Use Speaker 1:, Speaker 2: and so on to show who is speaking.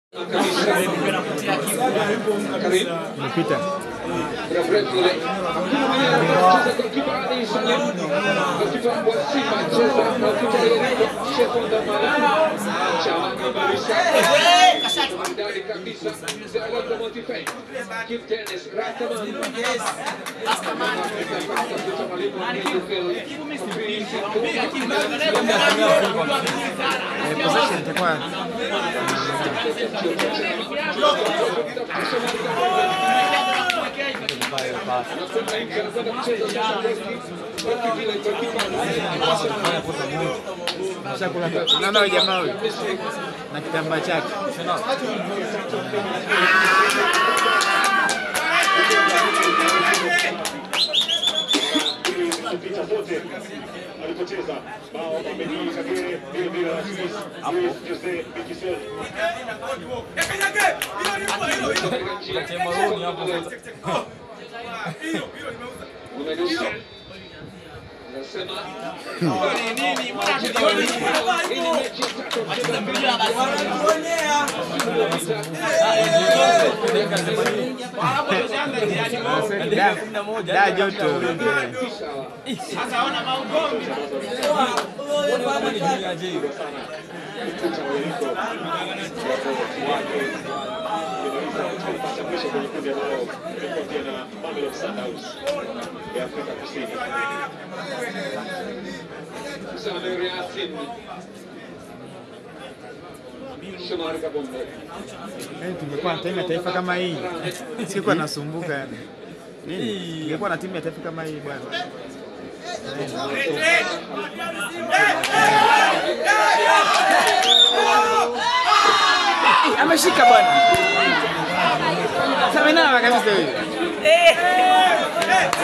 Speaker 1: Imepita. Eh, possession itakuwa Shakula naona huyu jamaa huyu na kitambaa chake.
Speaker 2: kupita zote alipocheza bao Mamedi Kagere vile vile Rasmus Luis Jose Mikisel
Speaker 1: Da, da joto.
Speaker 2: nafasi ya mwisho kwenye kundi ambao ilikuwa pia na Mamelodi Sundowns ya Afrika Kusini.
Speaker 3: Samuel Yasin. Shomari Kabombe.
Speaker 1: Yaani tungekuwa na timu ya taifa kama hii. Sikuwa nasumbuka yani. Nini? Tungekuwa na timu ya taifa kama hii bwana. Eh, Ameshika bwana. Sasa kabisa huyu.